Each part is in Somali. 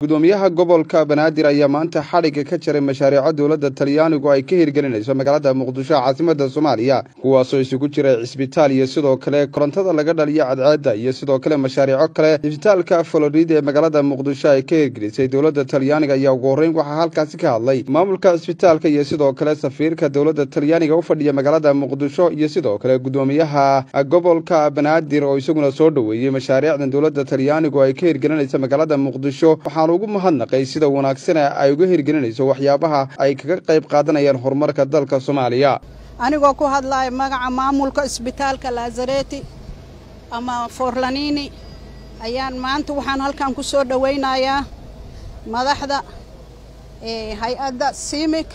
gudoomiyaha gobolka banaadir ayaa maanta xadhigga ka jaray mashaariico dowladda talyaanigu ay ka hirgelinayso magaalada muqdisho caasimada soomaaliya kuwaasoo isugu jira cisbitaal iyo sidoo kale korontada laga dhaliyo cadceedda iyo sidoo kale mashaariico kale cisbitaalka florida ee magaalada muqdisho ay ka hirgelisay dowladda talyaaniga ayaa ugu horreyn waxaa halkaasi ka hadlay maamulka cisbitaalka iyo sidoo kale safiirka dowladda talyaaniga u fadhiya magaalada muqdisho iyo sidoo kale gudoomiyaha gobolka banaadir oo isaguna soo dhoweeyey mashaariicdan dowladda talyaanigu ay ka hirgelinaysa magaalada muqdisho waxaan ugu mahadnaqay sida wanaagsan ay uga hirgelinayso waxyaabaha ay kaga qayb qaadanayaan horumarka dalka soomaaliya anigoo ku hadlaya magaca maamulka isbitaalka lazareti ama forlanini ayaan maanta waxaan halkan ku soo dhowaynayaa madaxda hay-adda simik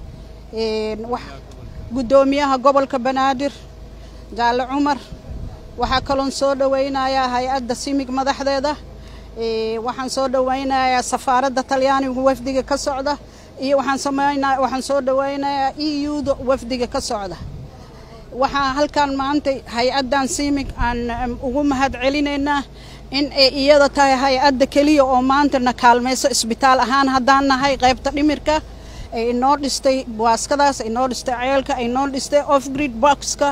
guddoomiyaha gobolka banaadir jaalle cumar waxaa kaloon soo dhowaynayaa hay-adda simig madaxdeeda waxaan soo dhowaynayaa safaaradda talyaanigu wafdiga ka socda iyo waxaan sameynaa waxaan soo dhowaynayaa e u-da wafdiga ka socda waxaa halkan maanta hay-addan simig aan ugu mahad celinaynaa in ay iyada tahay hay-adda keliya oo maanta na kaalmayso isbitaal ahaan haddaan nahay qaybta dhimirka ay inoo dhistay waaskadaas ay noo dhistay ceelka ay noo dhistay off grid boxka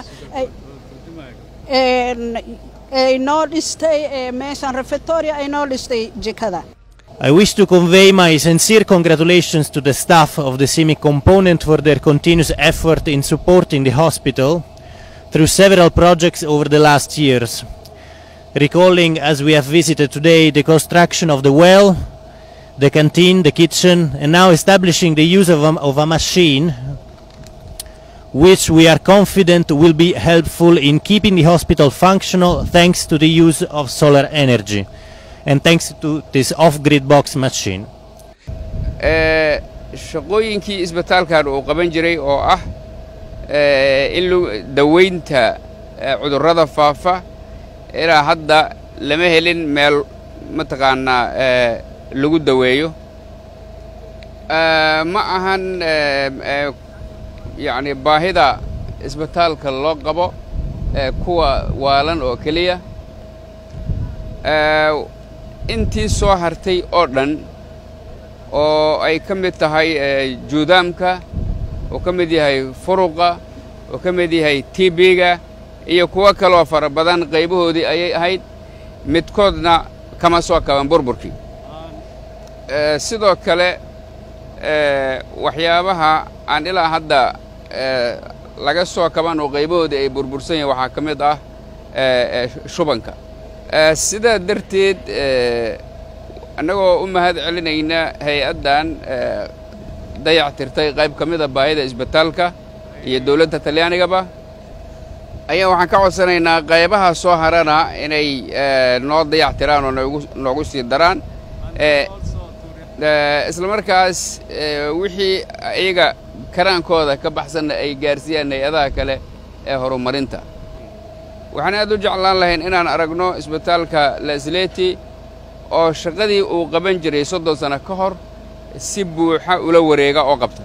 ay noo dhistay meeshan refectoria ay noo dhistay jikada I wish to convey my sincere congratulations to the staff of the CIMIC component for their continuous effort in supporting the hospital through several projects over the last years. Recalling, as we have visited today, the construction of the well, the canteen, the kitchen, and now establishing the use of a, of a machine which we are confident will be helpful in keeping the hospital functional thanks to the use of solar energy and thanks to this off-grid box machine. shaqooyinkii isbitaalkan uu qaban jiray oo ah in daweynta cudurrada faafa ilaa hadda lama helin meel mataqaanaa lagu daweeyo ma ahan yacni baahida isbitaalka loo qabo kuwa waalan oo keliya intii soo hartay oo dhan oo ay ka mid tahay juudaamka oo ka mid yahay furuqa oo ka mid yahay tb-ga iyo kuwo kaloo fara badan qaybahoodii ayay ahayd midkoodna kama soo kaban burburkii sidoo kale waxyaabaha aan ilaa hadda laga soo kaban oo qaybahoodii ay burbursan yahin waxaa ka mid ah shubanka sidaa darteed annagoo u mahad celinayna hay-addan dayac tirtay qayb ka mida baahida isbitaalka iyo dowladda talyaanigaba ayaa waxaan ka codsanaynaa qaybaha soo harana inay noo dayac tiraan oo noogu noogu sii daraan isla markaas wixii iyaga karaankooda ka baxsanna ay gaarsiiyaan hay-adaha kale ee horumarinta waxaan aad u jeclaan lahayn inaan aragno isbitaalka lasleti oo shaqadii uu qaban jiray soddon sano ka hor si buuxa ula wareega oo qabta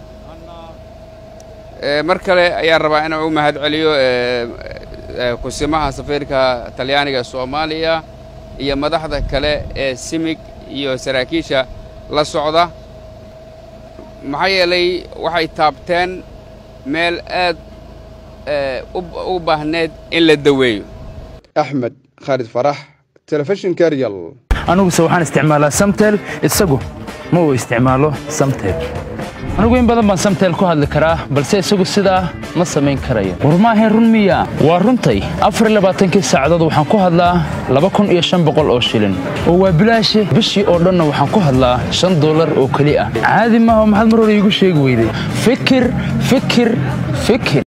mar kale ayaan rabaa inaan u mahad celiyo kusimaha safiirka talyaaniga soomaaliya iyo madaxda kale ee simig iyo saraakiisha la socda maxaa yeelay waxay taabteen meel aad u baahneed in la daweeyo axmed khaalid farax telefishinka real aniguse waxaan isticmaalaa samtel isagu ma uu isticmaalo samtel anigu in badan baan samtel ku hadli karaa balse isagu sidaa ma samayn karayo war maahayn run miya waa runtay afarlabaaatankii saacadood waxaan ku hadlaa laba kun iyo shan boqol oo shilin oo waa bilaashi bishii oo dhanna waxaan ku hadlaa shan dollar oo keli ah caadi maaha maxaad mar hore iigu sheegi weyday fikir fikir fikir